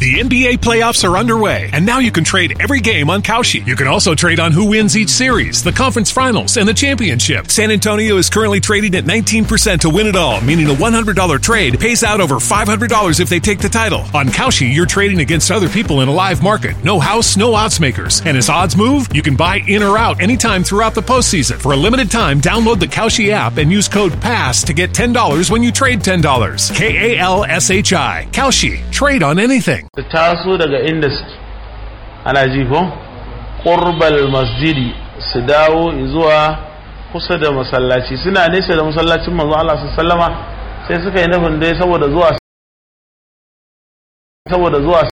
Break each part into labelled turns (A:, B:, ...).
A: The NBA playoffs are underway, and now you can trade every game on Kalshi. You can also trade on who wins each series, the conference finals, and the championship. San Antonio is currently trading at 19% to win it all, meaning a $100 trade pays out over $500 if they take the title. On Kalshi, you're trading against other people in a live market. No house, no odds makers. And as odds move, you can buy in or out anytime throughout the postseason. For a limited time, download the Kalshi app and use code PASS to get $10 when you trade $10. K A L S H I. Kalshi. Trade on anything.
B: su taso daga inda suke ana ji ko ƙurbal masjidi su dawo zuwa kusa da masallaci suna nesa da masallacin manzo Allah su sallama sai suka yi nufin dai saboda zuwa saboda zuwa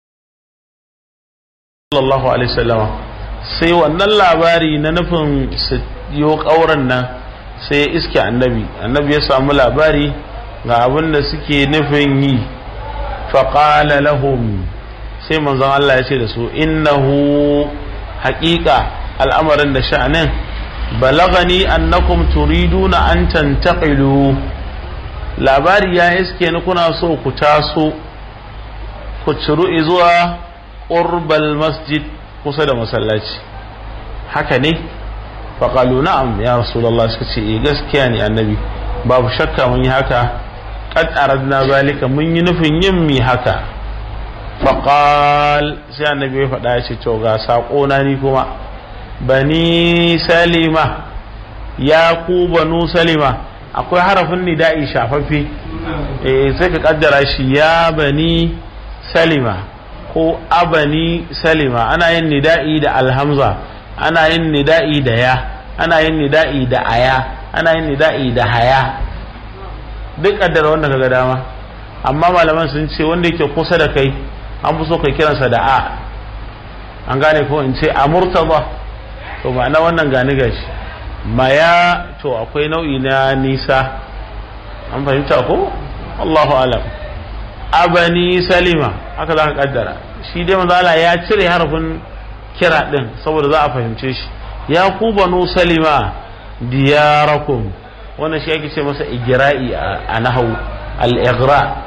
B: sallallahu alaihi wasallama sai wannan labari na nufin su yi ƙauren nan sai ya iske annabi annabi ya samu labari ga abin da suke nufin yi faƙala lahum sai manzon Allah ya ce da su innahu haƙiƙa al'amarin da sha'anin balagani annakum turiduna an tantaqilu labari ya iske ni kuna so ku taso ku ciru zuwa ƙurbal masjid kusa da masallaci haka ne faƙalu na'am ya rasulallah suka ce eh gaskiya ne annabi babu shakka mun yi haka qad aradna zalika mun yi nufin yin mi haka faqal sai annabi ya faɗa ya ce to ga sako na ni kuma bani salima ya ku banu salima akwai harafin nida'i shafaffe eh sai ka kaddara shi ya bani salima ko abani salima ana yin nida'i da alhamza ana yin nida'i da ya ana yin nida'i da aya ana yin nida'i da haya duk kaddara wanda kaga dama amma malaman sun ce wanda yake kusa da kai an fi so kai kiransa da a an gane ko in ce a murtaba to ma'ana wannan gani gashi maya to akwai nau'i na nisa an fahimta ko Allahu alam abani salima haka za ka kaddara shi dai manzo ya cire harafin kira din saboda za a fahimce shi ya ku banu salima diyarakum wannan shi ake ce masa igira'i a nahau al-igra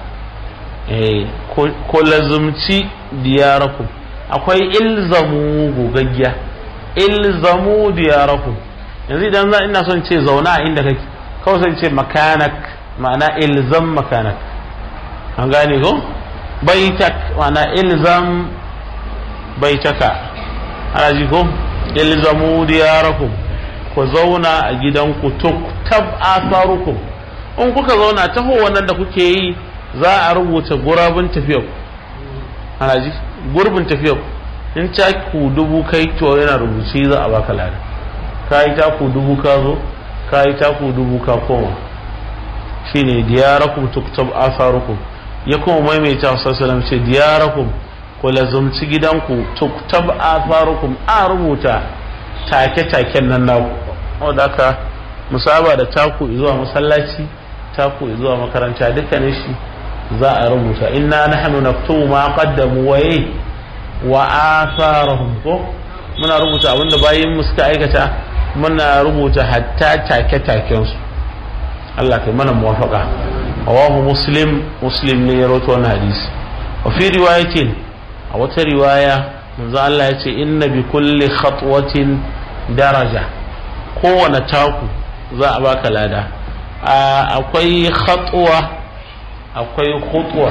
B: ko lazumci diyarakum akwai ilzamu gogaggiya ilzamu diyarakum yanzu idan za ina son ce zauna a inda kake kawai sai ce makanak ma'ana ilzam makanak an gane ko baitak ma'ana ilzam baitaka ana ji ko ilzamu diyarakum ku zauna a gidanku tuktab asarukum in kuka zauna taho wannan da kuke yi za a rubuta gurabin tafiyar ana ji gurbin tafiyar in taku dubu kai to yana rubuce za a baka lada ka yi taku dubu ka zo ka yi taku dubu ka koma shine diyarakum tuktab asarukum ya kuma maimaita sallallahu ce diyarakum ku lazumci gidanku tuktab asarukum a rubuta take-taken nan naku wanda aka musaba da taku zuwa masallaci taku zuwa makaranta dukkanin shi za a rubuta inna nahnu naktubu ma qaddamu wa wa atharahum ko muna rubuta abinda bayin mu suka aikata muna rubuta hatta take-taken su Allah kai mana muwafaqa rawahu muslim muslim ne ya rawaito wannan hadisi wa fi riwayatin a wata riwaya manzo Allah ya ce inna bi kulli khatwatin daraja kowane taku za a baka lada akwai khatwa akwai khutwa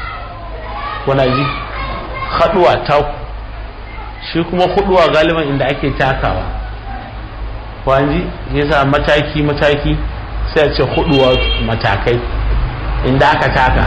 B: wana ji khatwa taku shi kuma khutwa galiban inda ake takawa kwanji yasa mataki mataki sai a ce khutwa matakai inda aka taka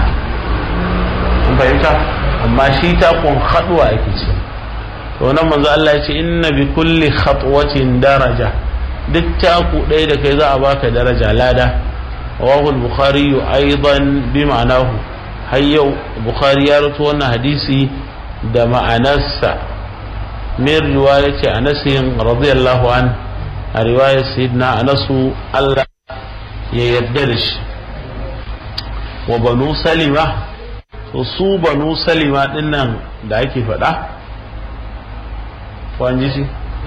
B: an fahimta amma shi takun khatwa ake ce to nan manzo Allah ya ce inna bi kulli khatwatin daraja duk taku ɗaya da kai za a baka daraja lada rawahu al-bukhari aidan bi ma'anahu har yau bukhari ya rawaito wannan hadisi da ma'anarsa min riwayati anas radiyallahu an a riwayar sayyidina anas Allah ya yarda da shi wa banu salima to su banu salima dinnan da ake faɗa kwanji shi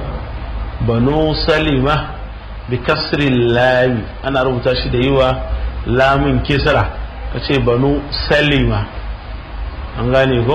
B: banu salima bi kasrin lami ana rubuta shi da yiwa lamin kisra ka ce banu salima an gane ko